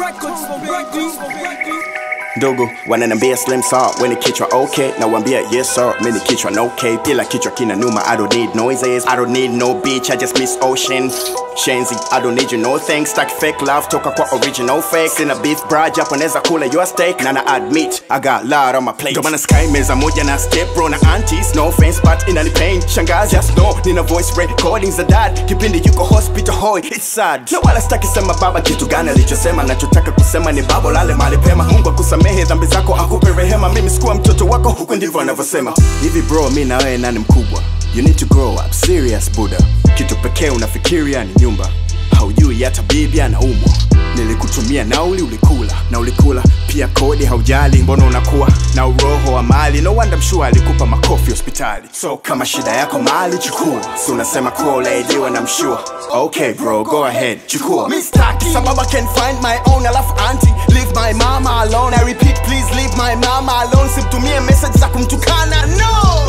ndugu wananiambia slim saw weni kichwa okay nawambia yes sir mini kichwa no k ila kichwa kina numa i don't need noises i don't need no beach i just miss ocean shenzi i don't need you no thanks stack fake love toka kwa original fake sina beef bra japo naweza kula your steak na na admit i got lot on my plate ndo maana sky meza moja na step bro na aunties no offense but inani pain shangazi just know nina voice recordings za dad kipindi yuko hospital hoy it's sad na wala sitaki sema baba kitu gani alichosema nachotaka kusema ni babo lale mali pema mungu akusamehe dhambi zako akupe rehema mimi sikuwa mtoto wako huku ndivyo anavyosema hivi bro mi na wewe nani mkubwa you need to grow up serious buda kitu pekee unafikiria ni nyumba haujui hata bibi anaumwa nilikutumia nauli ulikula na ulikula pia kodi haujali mbona unakuwa na uroho wa mali no wonder mshua alikupa makofi hospitali so kama shida yako mali chukua si unasema kuwa ulaidiwa na mshua okay bro go ahead chukua mistaki sababu I can find my own alafu anti leave my mama alone I repeat please leave my mama alone simtumie message za kumtukana no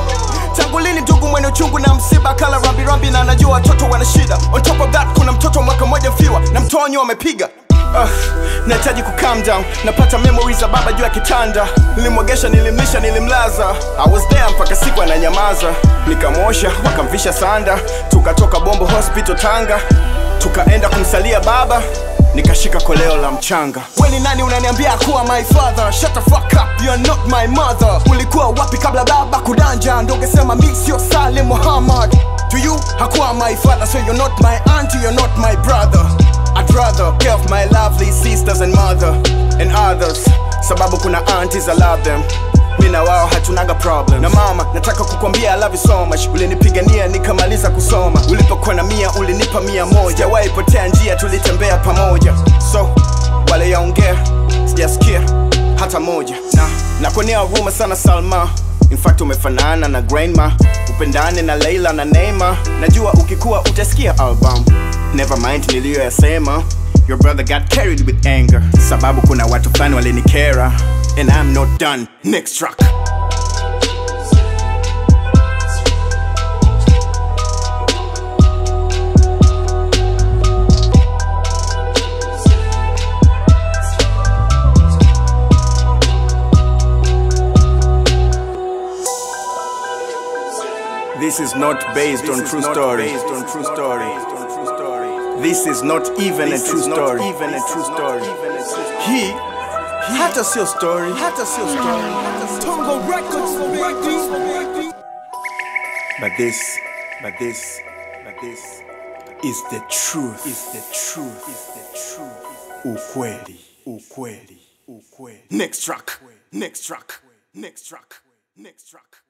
tangu lini ndugu mwenye uchungu na msiba kala rambirambi na anajua watoto wana shida on top of that kuna mtoto mwaka mmoja mfiwa na mtonyo amepiga Uh, nahitaji ku calm down napata memories za baba juu ya kitanda nilimwogesha nilimlisha nilimlaza I was there mpaka siku ananyamaza nikamwosha wakamvisha sanda tukatoka bombo hospital tanga tukaenda kumsalia baba nikashika koleo la mchanga we ni nani unaniambia kuwa my father shut the fuck up you're not my mother ulikuwa wapi kabla baba kudanja ndo ungesema mi sio salim muhammad to you hakuwa my father so you're not my auntie you're not my brother I'd rather care of my lovely sisters and mother and others sababu kuna aunties I love them mi na wao hatunaga problem na mama nataka kukwambia I love you so much ulinipigania nikamaliza kusoma ulipokuwa na mia ulinipa mia moja sijawahi potea njia tulitembea pamoja so wale yaongea sijasikia hata moja na nakuonea huruma sana salma In fact umefanana na grandma upendane na leila na neima najua ukikuwa utasikia album never mind niliyoyasema your brother got carried with anger sababu kuna watu fulani walinikera and i'm not done next track This is not based on true story. Based on true story. This is not even a true story. Even a true story. He hata sio story. Hata sio story. Tongo Records, baby. But this, but this, but this is the truth. Is the truth. Is the truth. Ukweli. Ukweli. Ukweli. Next track. Next track. Next track. Next track.